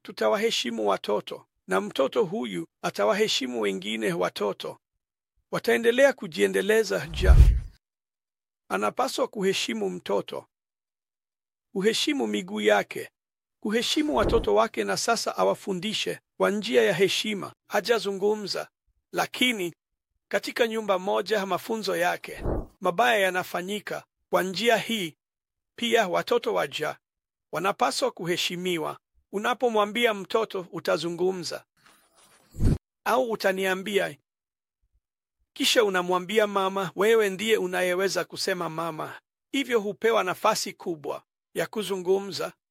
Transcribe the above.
tutawaheshimu watoto na mtoto huyu atawaheshimu wengine watoto. Wataendelea kujiendeleza. Ja, anapaswa kuheshimu mtoto, kuheshimu miguu yake, kuheshimu watoto wake, na sasa awafundishe kwa njia ya heshima. Hajazungumza, lakini katika nyumba moja mafunzo yake mabaya yanafanyika kwa njia hii. Pia watoto wa Ja wanapaswa kuheshimiwa. Unapomwambia mtoto utazungumza au utaniambia, kisha unamwambia mama, wewe ndiye unayeweza kusema mama, hivyo hupewa nafasi kubwa ya kuzungumza.